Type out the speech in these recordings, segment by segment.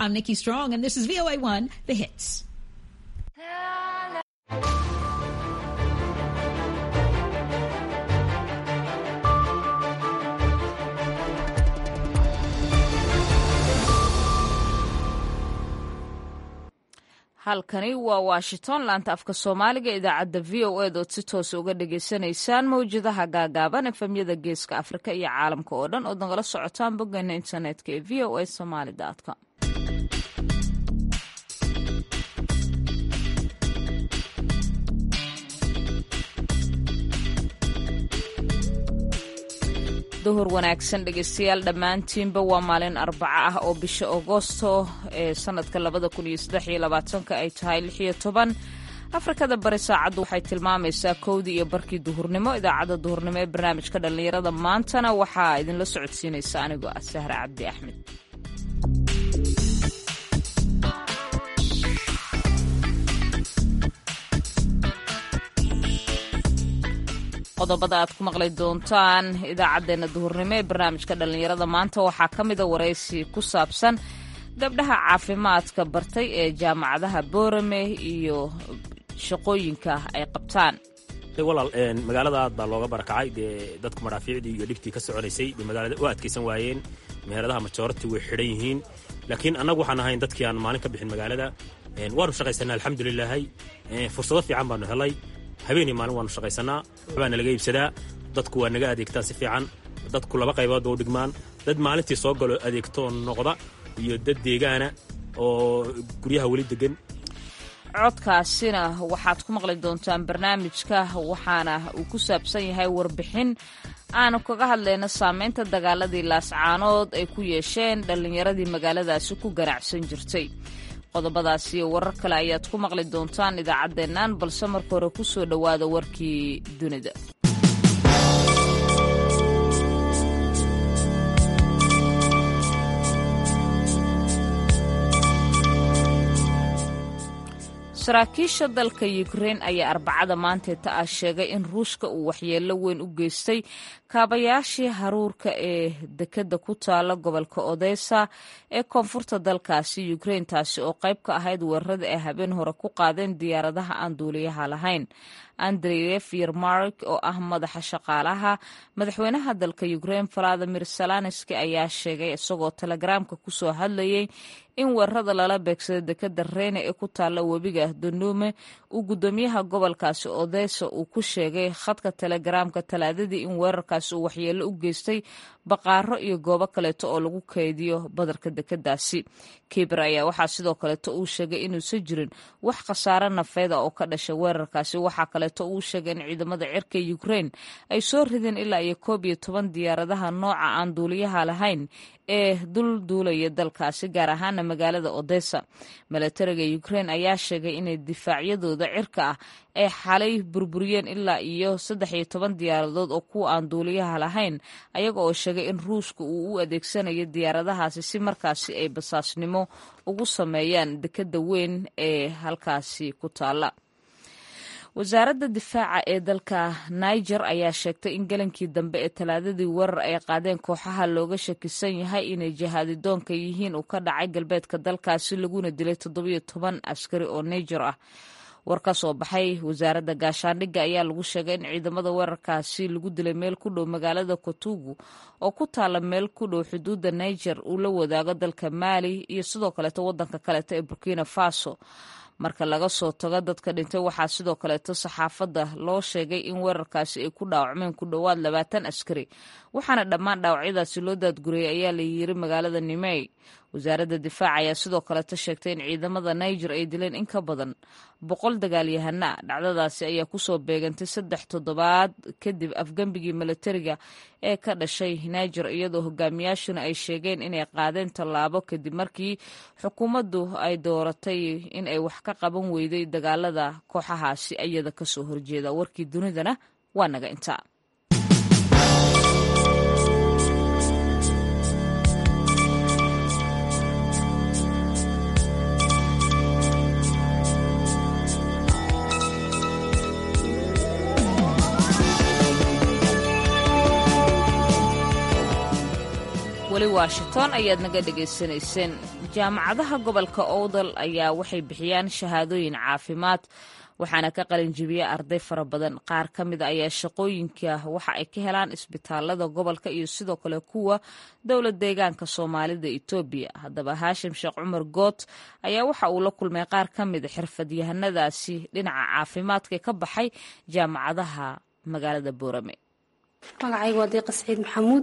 I'm Nikki Strong, and this is VOA1, The Hits. halkani waa washington laanta afka soomaaliga idaacadda v o ed ood si toosa uga dhagaysanaysaan mawjadaha gaagaaban efemyada geeska afrika iyo caalamka oo dhan ood nagala socotaan boggeena internetka ee v o a somaly com duhur wanaagsan dhegeystayaal dhammaantiinba waa maalin arbaco ah oo bisha agoosto ee sanadka labada kun iyo saddex iyo labaatanka ay tahay lix iyo toban afrikada bari saacaddu waxay tilmaamaysaa kowdii iyo barkii duhurnimo idaacadda duhurnimo ee barnaamijka dhallinyarada maantana waxaa idinla socodsiinaysa anigoo ah sahre cabdi axmed qodobada aad ku maqli doontaan idaacaddeenna duhurnimo ee barnaamijka dhallinyarada maanta waxaa ka mida waraysi ku saabsan gabdhaha caafimaadka bartay ee jaamacadaha boorame iyo shaqooyinka ay qabtaan walaal magaalada aad baa looga barakacay dee dadku madhaafiicdii iyo dhibtii ka soconaysay bay magaalada u adkaysan waayeen meheradaha majoorati way xidhan yihiin laakiin annagu waxaan ahayn dadkii aan maalin ka bixin magaalada waanu shaqaysanaa alxamdulilaahi fursado fiican baanu helay habeenii maalin waanu shaqaysanaa waxbaana laga iibsadaa dadku waa naga adeegtaan si fiican dadku laba qaybood ba u dhigmaan dad maalintii soo galo adeegtoo noqda iyo dad deegaana oo guryaha weli degan codkaasina waxaad ku maqli doontaan barnaamijka waxaana uu ku saabsan yahay warbixin aanu kaga hadlayno saameynta dagaaladii laascaanood ay ku yeesheen dhallinyaradii magaaladaasi ku ganacsan jirtay qodobadaas iyo warar kale ayaad ku maqli doontaan idaacaddeennan balse marka hore ku soo dhowaada warkii dunida saraakiisha dalka ukrein ayaa arbacada maanteeta ah sheegay in ruushka uu waxyeello weyn u geystay kaabayaashii haruurka ee dekedda ku taala gobolka odesa ee koonfurta dalkaasi ukrein taasi oo qayb ka ahayd weerarada ay habeen hore ku qaadeen diyaaradaha aan duuliyaha lahayn andreyef yermark oo ah madaxa shaqaalaha madaxweynaha dalka ukrein valadimir salanski ayaa sheegay isagoo telegaraamka kusoo hadlayay in weerarada lala beegsada dekeda reyne ee ku taalla webiga danuume uu guddoomiyaha gobolkaasi odesa uu ku sheegay khadka telegaraamka talaadadii in weerarkaasi uu waxyeello u geystay baqaaro iyo goobo kaleeto oo lagu kaydiyo badarka dekedaasi kiber ayaa waxaa sidoo kaleeto uu sheegay inuusan jirin wax khasaare nafeeda oo ka dhashay weerarkaasi waxaa kaleeto uu sheegay in ciidamada cirka ukrein ay soo rideen ilaa iyo koob iyo toban diyaaradaha nooca aan duuliyaha lahayn ee dul duulaya dalkaasi gaar ahaana magaalada odessa milatariga ukrein ayaa sheegay inay difaacyadooda cirka ah ay xalay burburiyeen ilaa iyo saddex iyo toban diyaaradood oo kuwa aan duuliyaha lahayn ayaga oo sheegay in ruushka uu u adeegsanayo diyaaradahaasi si markaasi ay basaasnimo ugu sameeyaan dekeda weyn ee halkaasi ku taala wasaaradda difaaca ee dalka niger ayaa sheegtay in galankii dambe ee talaadadii weerar ay qaadeen kooxaha looga shakisan yahay inay jihaadidoonka yihiin uu ka dhacay galbeedka dalkaasi laguna dilay toddobiyo toban askari oo niger ah war ka soo baxay wasaaradda gaashaandhigga ayaa lagu sheegay in ciidamada weerarkaasi lagu dilay meel ku dhow magaalada kotugu oo ku taala meel ku dhow xuduudda niger uu la wadaago dalka maali iyo sidoo kaleeto wadanka kaleeto ee burkina faso marka laga soo tago dadka dhintay waxaa sidoo kaleeto saxaafadda loo sheegay in weerarkaasi ay ku dhaawacmeen ku dhowaad labaatan askari waxaana dhammaan dhaawacyadaasi loo daadguriyey ayaa la yiri magaalada nimey wasaaradda difaaca ayaa sidoo kaleeto sheegtay in ciidamada niger ay dileen in ka badan boqol dagaalyahana dhacdadaasi ayaa kusoo beegantay saddex toddobaad kadib afgembigii milatariga ee ka dhashay niger iyadoo hogaamiyaashuna ay sheegeen inay qaadeen tallaabo kadib markii xukuumaddu ay dooratay in ay wax ka qaban weyday dagaalada kooxahaasi iyada kasoo horjeeda warkii dunidana waa naga intaa weli washington ayaad naga dhegaysanayseen jaamacadaha gobolka owdal ayaa waxay bixiyaan shahaadooyin caafimaad waxaana ka qalinjibiya arday fara badan qaar ka mida ayaa shaqooyinka waxa ay ka helaan isbitaalada gobolka iyo sidoo kale kuwa dowlad deegaanka soomaalida etoobiya haddaba haashim sheekh cumar goot ayaa waxa uu la kulmay qaar ka mida xirfadyahanadaasi dhinaca caafimaadka ka baxay jaamacadaha magaalada boorame magacayga waa deeqa saciid maxamuud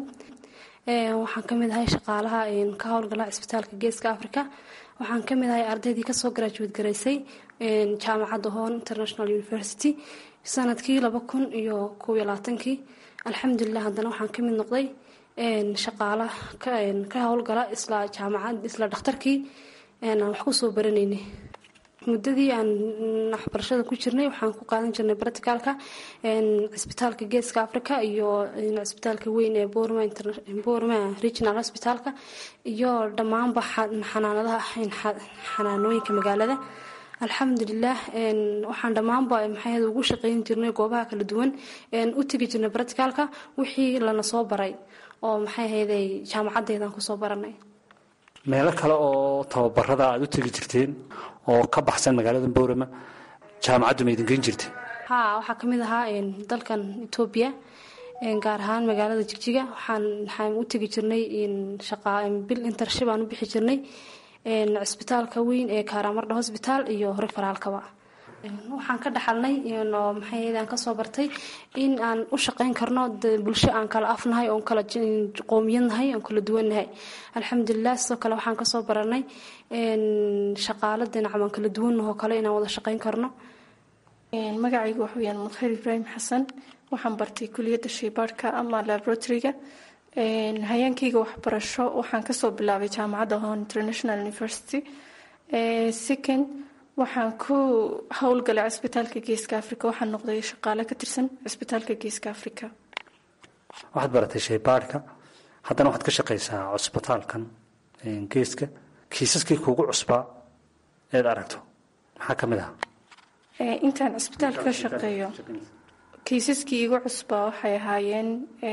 waxaan ka mid ahay shaqaalaha ka howlgala cisbitaalka geeska africa waxaan ka mid ahay ardaydii kasoo garaajuweed garaysay jaamacadda hoon international university sanadkii laba kun iyo kob iyo labaatankii alxamdulilah haddana waxaan ka mid noqday shaqaala ka howlgala isla jaamacad isla dhakhtarkii aan wax kusoo baranaynay muddadii aan waxbarashada ku jirnay waxaan ku qaadan jirnay barticalka cisbitaalka geeska africa iyo cisbitaalka weyn ee borma regional hospitalka iyo dhammaanba xanaanadaha xanaanooyinka magaalada alxamdulilah waxaan dhammaanba maxay ugu shaqeyn jirnay goobaha kala duwan u tegi jirnay barticalka wixii lana soo baray oo maxay ahayday jaamacaddeedaan kusoo baranay meelo kale oo tababarada aada u tegi jirteen oo ka baxsan magaalada boorama jaamacaddu ma idin geen jirtay ha waxaa ka mid ahaa dalkan etoobiya gaar ahaan magaalada jigjiga waxaan waxaan u tegi jirnay bil intership aan u bixi jirnay cisbitaalka weyn ee kaaraamardha hosbitaal iyo hore faraalkaba waxaan ka dhaxalnay maxay aan kasoo bartay in aan u shaqeyn karno bulsho aan kala afnahay oon kala qoomiyadnahay oon kala duwannahay alxamdulilah sidoo kale waxaan kasoo baranay shaqaalo dhinac aan kala duwannahoo kale inaan wada shaqeyn karno magacaygu waxa weyaan mudkhayr ibraahim xasan waxaan bartay kuliyadda shaybaarhka ama laboratoryga hayaankayga waxbarasho waxaan kasoo bilaabay jaamacadda hon international university second waxaan ku howlgalay cisbitaalka geeska africa waxaan noqday shaqaale ka tirsan cisbitaalka geeska africa waxaad baratay shaybaadhka haddana waxaad ka shaqaysaa cusbitaalkan geeska kiisaskii kuugu cusbaa eed aragto maxaa ka mid ah intaan cisbitaalka ka shaqeeyo kiisaskii igu cusbaa waxay ahaayeen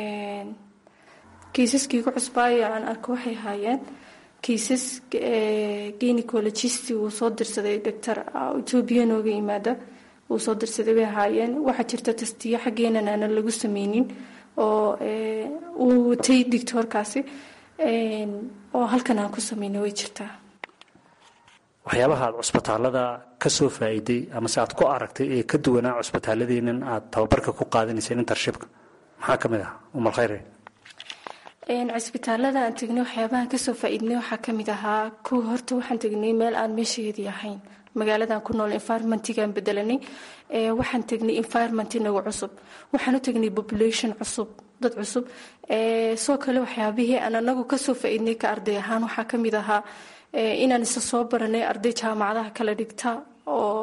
kiisaskii igu cusbaayo aan arko waxay ahaayeen kiisas gynecologist uu soo dirsaday doctor etoobiya nooga yimaada uu soo dirsaday bay ahaayeen waxaa jirta tastiyo xaggeenan aanan lagu sameynin oo uu watay dictoorkaasi oo halkan aan ku sameynay way jirtaa waxyaabaha aad cusbitaalada ka soo faa'iiday amase aad ku aragtay ee ka duwanaa cusbitaaladeenan aad tababarka ku qaadanayseen intershipka maxaa ka mid ah umal khayre cisbitaalada aan tegnay waxyaabahan kasoo faa-iidnay waxaa kamid ahaa kuwa horta waxaan tegnay meel aan meeshaeedii ahayn magaaladan ku nool environmentigaan bedelanay waxaan tegnay environment inagu cusub waxaan u tegnay population cusub dad cusub soo kale waxyaabihii aan anagu kasoo faa-iidnay ka arday ahaan waxaa kamid ahaa inaan isa soo baranay arday jaamacadaha kala dhigta oo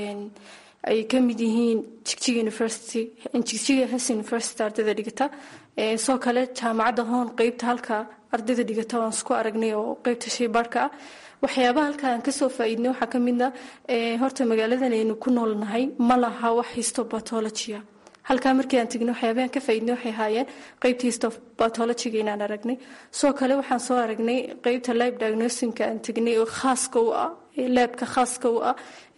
ay ka mid yihiin jigjiga university jigjiga hes university ardayda dhigata soo kale jaamacadda hoon qeybta halka ardayda dhigata waan isku aragnay oo qeybta shaybaarhka ah waxyaabaha halka aan kasoo faa-iidnay waxaa ka mid a horta magaaladan aynu ku noolnahay ma laha wax histobatologia halkaa markii aan tegnay waxyaabahan ka faa-iidnay waxay ahaayeen qeybta histobatologiga inaan aragnay soo kale waxaan soo aragnay qeybta libe diagnosinka aan tegnay oo khaaska u ah laabka khaaska u ah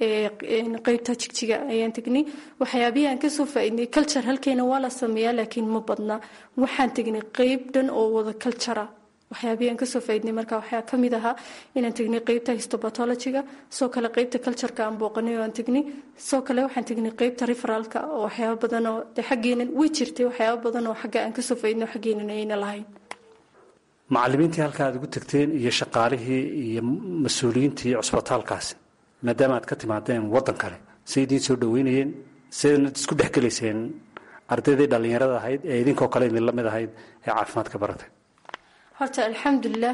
qeybta jigjiga ayaan tegnay waxyaabihii aan kasoo faa-iidnay culture halkeena waa la sameeyaa laakiin ma badna waxaan tegnay qeyb dhan oo wada cultura waxyaabihii aan kasoo faa-idnay marka waxaa ka mid ahaa inaan tegnay qeybta histobatologiga soo kale qeybta cultureka aan booqanay oo aan tegnay soo kale waxaan tegnay qeybta referaalka oo waxyaaba badan oo de xaggeenan way jirtay waxyaaba badan oo xagga aan kasoo faa-idnay oo xaggeenan ayna lahayn macalimiintii halka aad ugu tagteen iyo shaqaalihii iyo mas-uuliyiintii cusbitaalkaasi maadaama aad ka timaadeen waddan kale say idiin soo dhaweynayeen sidaynad isku dhexgelayseen ardaydii dhallinyarada ahayd ee idinkoo kale idinla mid ahayd ee caafimaadka baratay horta alxamdulilah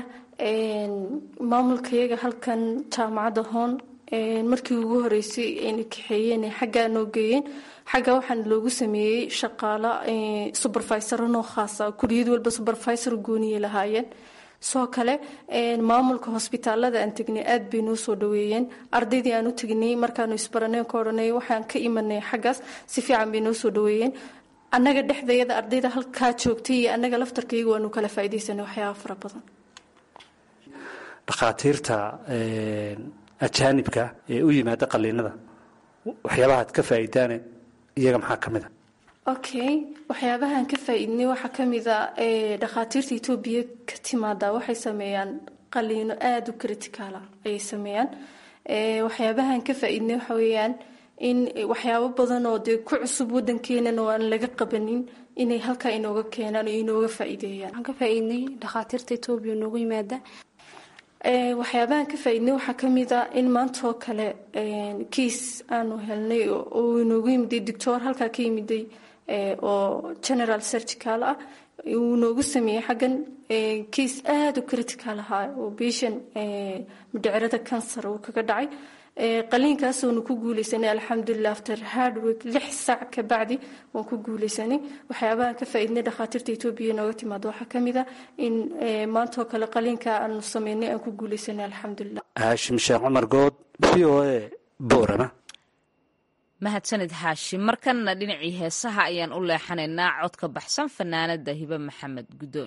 maamulkayaga halkan jaamacadda hoon markii ugu horeysay ayna kaxeeyeen xaggaa noo geeyeen xagga waxaana loogu sameeyey shaqaalo subervisoro noo khaasa kuliyad walba subervisor gooniye lahaayeen soo kale maamulka hosbitaalada aan tegnay aad bay noo soo dhaweeyeen ardaydii aan u tegnay markaanu isbaraneen ka odhanay waxaan ka imanay xaggaas si fiican bay noo soo dhaweeyeen annaga dhexdayada ardayda halkaa joogtay iyo annaga laftarkayga waanu kala faaidaysanay waxyaaba fara badan dhakhaatiirta ajaanibka ee u yimaada qaliinada waxyaabaha ad ka faa'iidaane iyaga maxaa ka mid a okay waxyaabahaan ka faa-iidnay waxaa ka mid a dhakhaatiirta etoobiya ka timaada waxay sameeyaan qaliino aada u criticaala ayay sameeyaan waxyaabahaan ka faa-iidnay waxa weeyaan in waxyaabo badan oo dee ku cusub wadankeenan oo aan laga qabanin inay halkaa inooga keenaan oo inooga faa-iideeyaan waxaan ka faa-iidnay dhakhaatiirta etoobiya noogu yimaada waxyaabahaan ka faa-iidnay waxaa ka mid a in maantaoo kale kiis aanu helnay oo inoogu yimiday doctor halkaa ka yimiday oo general surgical ah uu noogu sameeyey xaggan kiis aada u critical ahaa oo bishan midhicirada cancer uu kaga dhacay qaliinkaasonu ku guuleysanay alxamdulilah after hardwork lix saac ka bacdi waan ku guuleysanay waxyaabahan ka faa-iidnay dhakhaatiirta etoobiya nooga timaado waxaa ka mid a in maantoo kale qaliinka aanu sameynay aan ku guuleysanay alxamdulilah haashim sheekh cumar good v o a boorama mahadsanid xaashi markanna dhinacii heesaha ayaan u leexanaynaa codka baxsan fanaanada hibe maxamed guddoon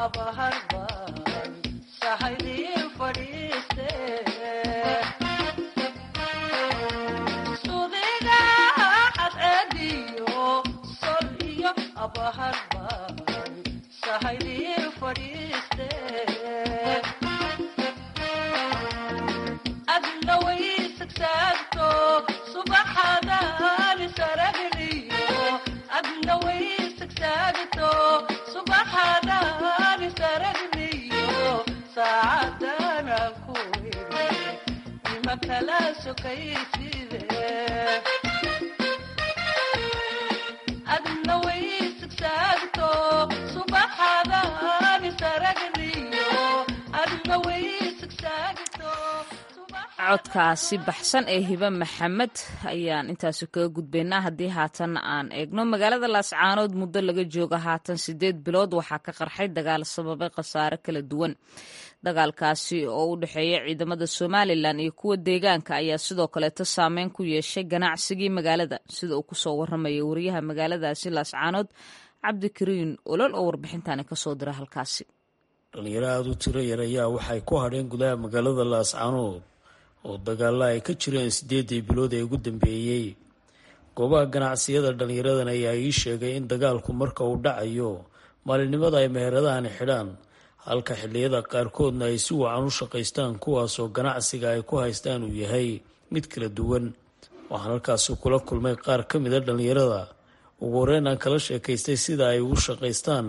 codkaasi baxsan ee hibe maxamed ayaan intaasi kaga gudbaynaa haddii haatan aan eegno magaalada laascaanood muddo laga jooga haatan sideed bilood waxaa ka qarxay dagaal sababay khasaare kala duwan dagaalkaasi oo u dhexeeya ciidamada somalilan iyo kuwa deegaanka ayaa sidoo kaleeto saameyn ku yeeshay ganacsigii magaalada sida uu kusoo waramaya wariyaha magaaladaasi laascaanood cabdikariin olol oo warbixintani kasoo dira halkaasi dhalinyaro aada u tiro yar ayaa waxay ku hadheen gudaha magaalada laascaanood oo dagaalla ay ka jireen siddeedii bilood ee ugu dambeeyey goobaha ganacsiyada dhallinyaradan ayaa ii sheegay in dagaalku marka uu dhacayo maalinimada ay meheradahani xidhaan halka xilliyada qaarkoodna ay si wacan u shaqaystaan kuwaasoo ganacsiga ay ku haystaan uu yahay mid kala duwan waxaan halkaasi kula kulmay qaar ka mida dhallinyarada ugu horeyn aan kala sheekaystay sida ay ugu shaqaystaan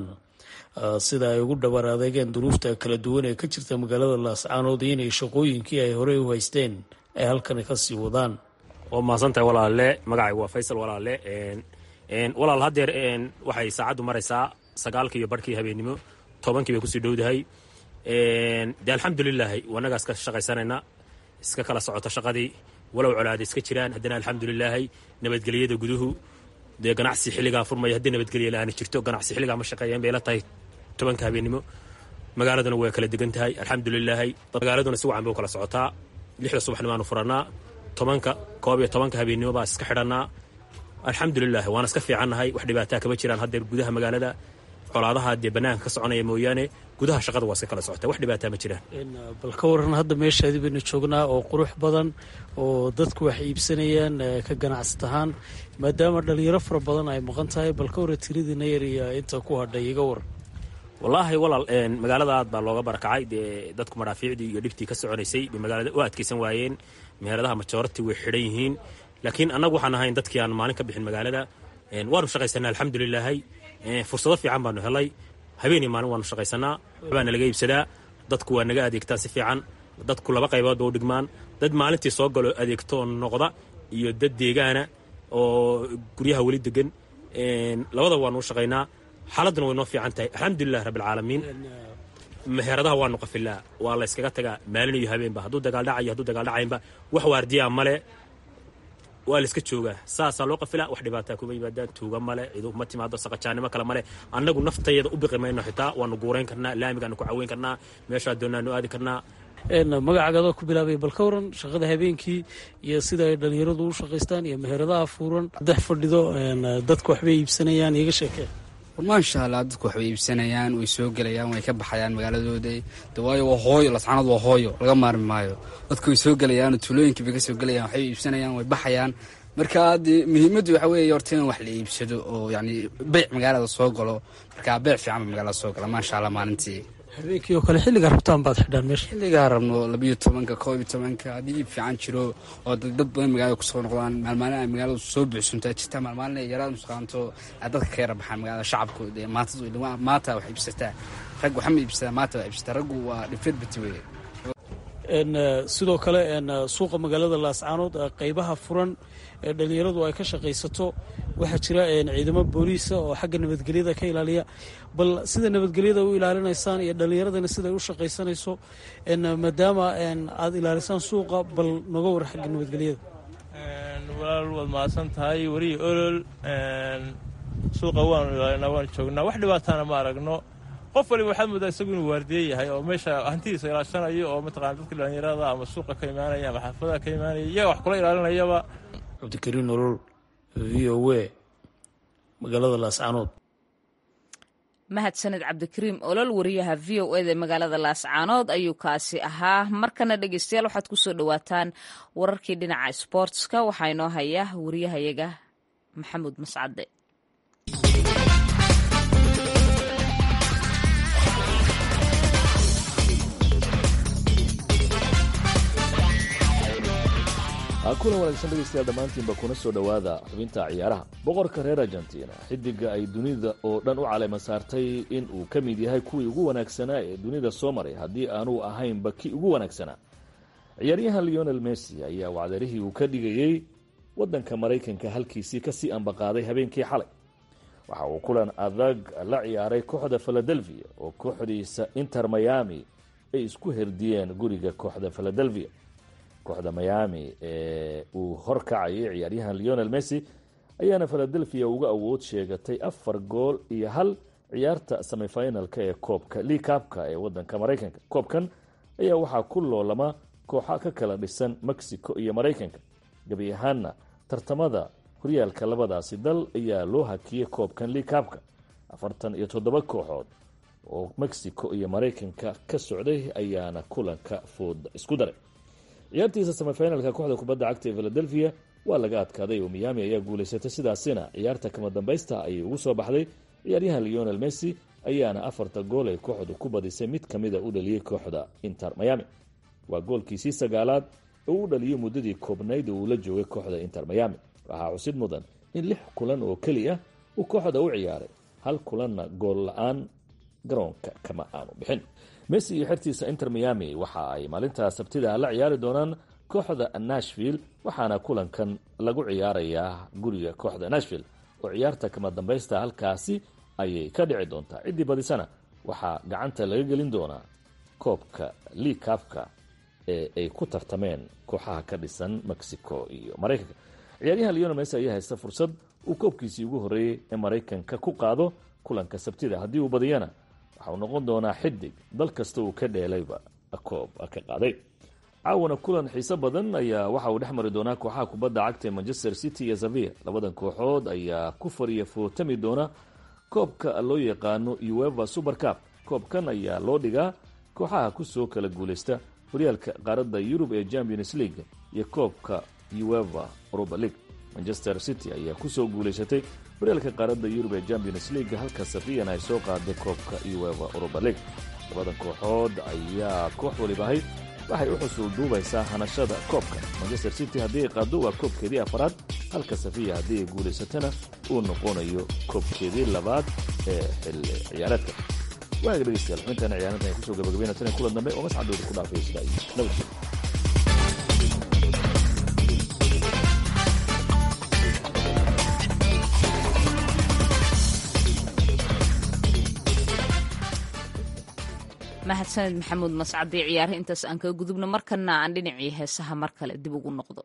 sida ay ugu dhabar adeegeen duruufta kala duwan ee ka jirta magaalada laascaanood iyo inay shaqooyinkii ay horey u haysteen ay halkani kasii wadaan waa mahadsantahay walaale magacaygu waa faysal walaale walaal haddeer waxay saacaddu maraysaa sagaalkii iyo barhkii habeennimo tobankii bay kusii dhowdahay de alxamdulilaahi wanagaas ka shaqaysanayna iska kala socota shaqadii walow colaada iska jiraan haddana alxamdulilaahi nabadgelyada guduhu dee ganacsi xilligaa furmaya haddii nabadgelya la-aana jirto ganacsi xilligaa ma shaqeeyeen bay la tahay tobanka habeennimo magaaladuna way kala degan tahay alxamdulilaahi magaaladuna si wacan bay u kala socotaa lixda subaxnimaanu furannaa tobanka koob iyo tobanka habeennimo baa iska xidhannaa alxamdulilahi waana iska fiicannahay wax dhibaataa kama jiraan haddeer gudaha magaalada colaadaha dee bannaanka ka soconaya mooyaane gudaha shaqada waa iska kala socota wax dhibaataa ma jiraan bal ka waran hadda meeshaadi baynu joognaa oo qurux badan oo dadku wax iibsanayaan ka ganacsat ahaan maadaama dhalinyaro fara badan ay maqan tahay bal ka warran tiridiina yar iyo inta ku hadhay iga waran wallaahi walaal magaalada aad baa looga barakacay dee dadku madhaafiicdii iyo dhibtii ka soconaysay bay magaalada u adkaysan waayeen meheradaha majoorati way xidhan yihiin laakiin annagu waxaan ahayn dadkii aan maalin ka bixin magaalada waanu shaqaysanaa alxamdulilaahi fursado fiican baanu helay habeenii maalin waanu shaqaysanaa waxbaana laga iibsadaa dadku waa naga adeegtaan si fiican dadku laba qaybood ba u dhigmaan dad maalintii soo galo adeegtoo noqda iyo dad deegaana oo guryaha weli degan labadaba waanu u shaqaynaa xaaladuna way noo fiican tahay alxamdulilahi rabbilcaalamiin meheradaha waanu qafilaa waa la yskaga tagaa maalin iyo habeenba hadduu dagaaldhacayo hadduu dagaaldhacaynba wax waardiyaa male waa la iska joogaa saasaa loo qafilaa wax dhibaataa kuma yimaadaan tuuga male cidu ma timaado saqajaannimo kale male annagu naftayada u biqi mayno xitaa waanu guurayn karnaa laamigaanu ku caweyn karnaa meeshaa doonaanu aadi karnaa magacaagadoo ku bilaabay bal ka waran shaqada habeenkii iyo sida ay dhalinyaradu u shaqaystaan iyo meheradaha fuuran dex fadhido dadku waxbay iibsanayaan iga sheekee maasha allah dadku waxbay iibsanayaan way soo gelayaan way ka baxayaan magaaladooda de waayo waa hooyo lascaanood waa hooyo laga maarmi maayo dadku way soo gelayaan tuulooyinkii bay ka soo gelayaan waxbay iibsanayaan way baxayaan marka de muhiimaddu waxa weeye horta in wax la iibsado oo yani beyc magaalada soo galo marka beyc fiican ba magaalada soo gala maasha allah maalintii habeenkii oo kale xilligaa rabtaan baad xidhaan meesha xilligaa rabno labayo tobanka koob iyo tobanka haddii iib fiican jiro oo dad badan magaalada kusoo noqdaan maalmaalin ay magaaladu soo buuxsuntaa jirta maalmaalin ay yaraad musqaanto ay dadka ka yara baxaan magaalada shacabku dee maanta maanta wax iibsataa rag waxama iibsataa maanta wax iibsataa raggu waa dhifeed bati weye sidoo kale suuqa magaalada laascaanood qaybaha furan ee dhalinyaradu ay ka shaqaysato waxaa jira ciidamo booliisa oo xagga nabadgelyada ka ilaaliya bal sida nabadgelyada u ilaalinaysaan iyo dhalinyaradana siday u shaqaysanayso maadaama aad ilaalisaan suuqa bal noga war xagga nabadgelyada walaal waad mahadsan tahay weriyi olol suuqa waanu ilaalinaa waanu joognaa wax dhibaataana ma aragno qof waliba waxaad moodaa isagu inuu waardiye yahay oo meesha hantidiisa ilaashanayo oo mataqana dadka dhalinyarada ama suuqa ka imaanaya ama xaafadaha ka imaanaya iyaga wax kula ilaalinayaba cabdikariin olol v o a magaalada laascaanood mahadsaned cabdikariim olol wariyaha v o eda magaalada laascaanood ayuu kaasi ahaa markana dhegeystayaal waxaad kusoo dhawaataan wararkii dhinaca sboortska waxaa inoo haya wariyahayaga maxamuud mascade kulan wanaagsan dhegeystayaal dhammaantiinba kuna soo dhowaada xubinta ciyaaraha boqorka reer argentina xidiga ay dunida oo dhan u caleema saartay in uu ka mid yahay kuwii ugu wanaagsanaa ee dunida soo maray haddii aanuu ahaynba kii ugu wanaagsanaa ciyaaryahan leonel messi ayaa wacdarihii uu ka dhigayey waddanka maraykanka halkiisii kasii ambaqaaday habeenkii xalay waxa uu kulan adag la ciyaaray kooxda philadelphia oo kooxdiisa inter miami ay isku herdiyeen guriga kooxda philadelphia kooxda miami ee uu horkacayay ciyaaryahan leonel messi ayaana philadelphia uga awood sheegatay afar gool iyo hal ciyaarta semifinalka ee koobka liikabka ee wadanka maraykanka koobkan ayaa waxaa ku loolama kooxa ka kala dhisan mexico iyo maraykanka gebi ahaanna tartamada horyaalka labadaasi dal ayaa loo hakiyey koobkan liikabka afartan iyo toddoba kooxood oo mexico iyo maraykanka ka socday ayaana kulanka fooda isku daray ciyaartiisa semifinalka kooxda kubadda cagta ee philadelphia waa laga adkaaday oo miami ayaa guulaysatay sidaasina ciyaarta kama dambaysta ayay ugu soo baxday ciyaaryahan leonel messi ayaana afarta gool ee kooxdu ku badisay mid kamida u dhaliyey kooxda inter miami waa goolkiisii sagaalaad oo u dhaliyey muddadii koobnayd oo uu la joogay kooxda inter miami waxaa xusid mudan in lix kulan oo keli ah uu kooxda u ciyaaray hal kulanna gool la-aan garoonka kama aanu bixin messi iyo xertiisa inter miami waxa ay maalinta sabtida la ciyaari doonaan kooxda nashville waxaana kulankan lagu ciyaarayaa guriga kooxda nashville oo ciyaarta kama dambaysta halkaasi ayay ka dhici doontaa ciddii badisana waxaa gacanta laga gelin doonaa koobka liikabka ee ay ku tartameen kooxaha ka dhisan mexico iyo maraykanka ciyaaryahan leonel messi ayaa haysta fursad uu koobkiisii ugu horreeyey ee maraykanka ku qaado kulanka sabtida haddii uu badiyana waxauu noqon doonaa xidig dal kasta uu ka dheelayba koob ka qaaday caawana kulan xiiso badan ayaa waxa uu dhex mari doonaa kooxaha kubadda cagta ee manchester city iyo zavia labadan kooxood ayaa ku fariya footami doona koobka loo yaqaano ueva super cup koobkan ayaa loo dhigaa kooxaha kusoo kala guulaysta horyaalka qaaradda yurub ee champions league iyo koobka ueva europa league manchester city ayaa kusoo guulaysatay horyaalka qaaradda yurub ee champions league halka safiyan ay soo qaaday koobka ueva europa league labadan kooxood ayaa koox waliba ahayd waxay u xusuul duubaysaa hanashada koobka manchester city haddii ay qaado waa koobkeedii afaraad halka safiya haddii ay guulaysatana uu noqonayo koobkeedii labaad ee xilli ciyaareedka waaga dhegeystayaal xubintaana ciyaarintan ay kusoo gabagabayna tan kulan dambe oo mascadooda ku dhaafay sida ay nabadgel mahadsaned maxamuud mascadii ciyaaraha intaas aan kaga gudubno markana aan dhinacii heesaha mar kale dib ugu noqdo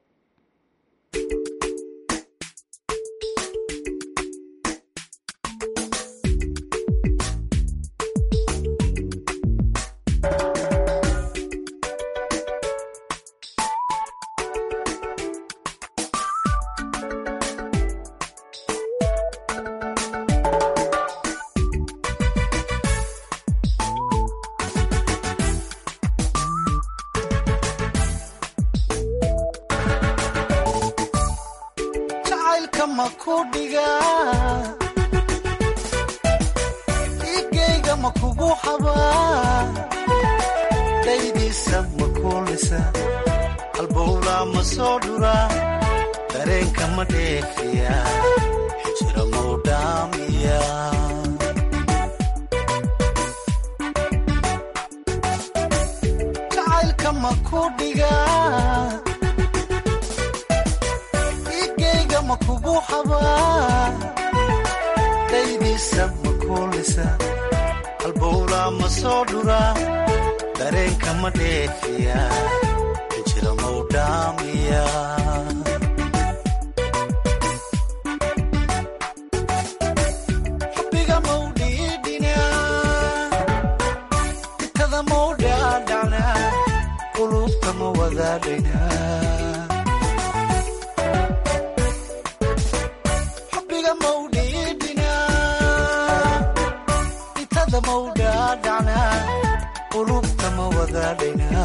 ma wadaadhayna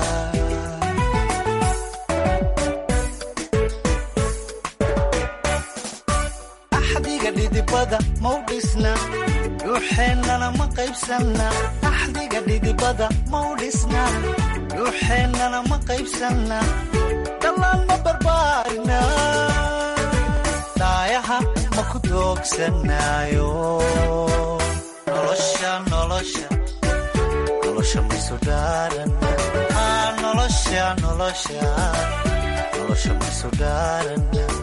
axdiga dhidibada mau dhisna dhuuxeennana ma qaybsanna axdiga dhidibada mau dhisna dhuuxeennana ma qaybsanna dhallaan ma barbaarina dhaayaha ma ku doogsanaayo nolosha nolosha nolosha maysu dhaaran nolosha nolosha nolosha maysu dhaaran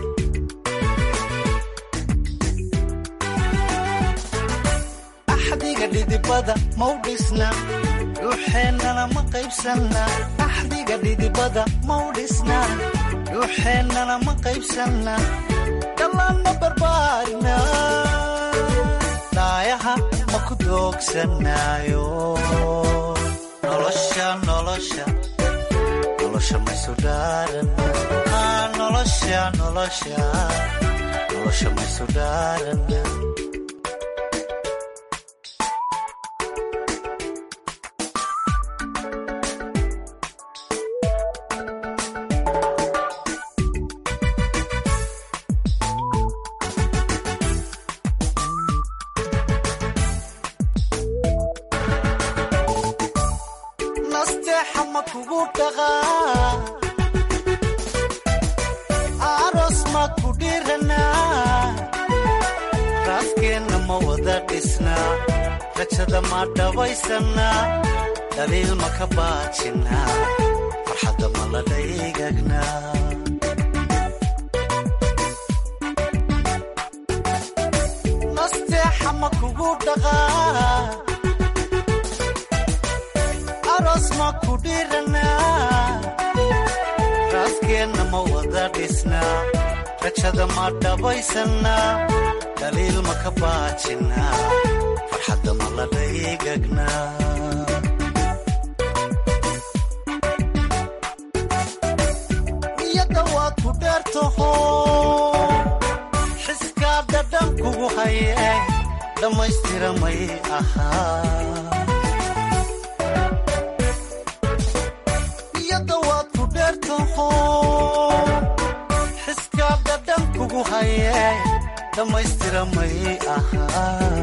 axdiga dhidibada mau dhisna dhuuxeennana ma qaybsanna axdiga dhidibada mau dhisna dhuuxeennana ma qaybsanna dhallaan ma barbaarina dhaayaha ma ku doogsanaayo nolosha nolosha nolosha maysu dhaaran nolosha nolosha nolosha maysu dhaaran nasteexa ma kugu dhaqaa aroos ma ku dhiranaa raaskeenna ma wada dhisnaa rajada ma dhabaysannaa dhaliil ma ka baajinnaa farxadda ma la dhaygagnaa nasteexa ma kugu dhaqaa aroos ma ku dhiranaa raaskeenna ma wada dhisnaa rajada ma dhabaysannaa dhaliil ma ka baajinnaa farxadda ma la dhaygagnaa niyadda waad ku dheertaho xiskaa dhadhan kugu haye dhammaystira may ahaa niyadda waad ku dheertaho xiskaa dhadhan kugu haye dhammaystira may ahaa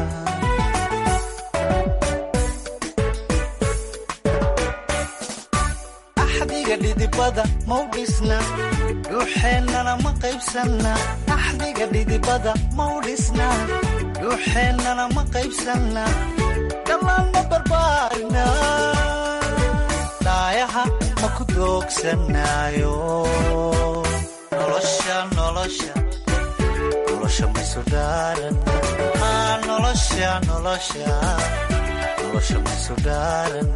axdiga dhidibada mau dhisna dhuuxeennana ma qaybsanna axdiga dhidibada mau dhisna dhuuxeennana ma qaybsanna dhallaan ma barbaarina dhaayaha ma ku doogsanaayo nolosha nolosha nolosha maysu dhaaran nolosha nolosha nolosha maysu dhaaran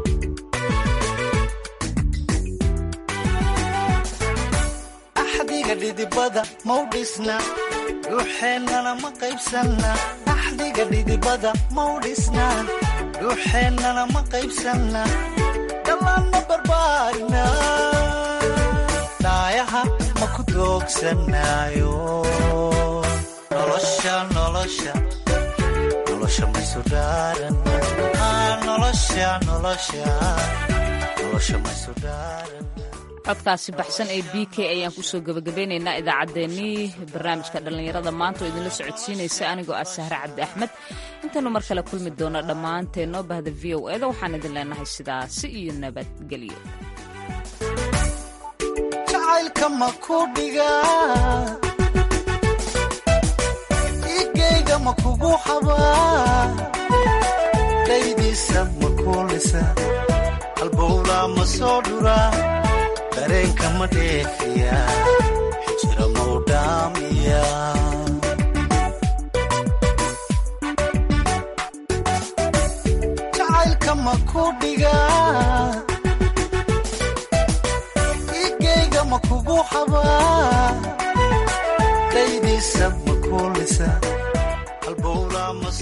axdiga dhidibada mau dhisna dhuuxeennana ma qaybsanna axdiga dhidibada mau dhisna dhuuxeennana ma qaybsanna dhallaan ma barbaarina dhaayaha ma ku doogsanaayo nolosha nolosha nolosha maysu dhaaran nolosha nolosha nolosha maysu dhaaran codkaasi baxsan ee b k ayaan kusoo gebagabeynaynaa idaacaddeenii barnaamijka dhallinyarada maanta oo idinla socodsiinaysa anigoo ah sahre cabdi axmed intaanu mar kale kulmi doona dhammaanteennoo bahda v o eda waxaan idin leenahay sidaasi iyo nabadgelyo jacaylka ma ku dhigaa igeyga ma kugu habaa daydiisa ma kuulisa halbowlaa ma soo dhuraa dareenka ma dheefiya xijira mau dhaamiya jacaylka ma ku dhigaa igeyga ma kugu habaa daydiisa ma kuulisa halbowlaa ma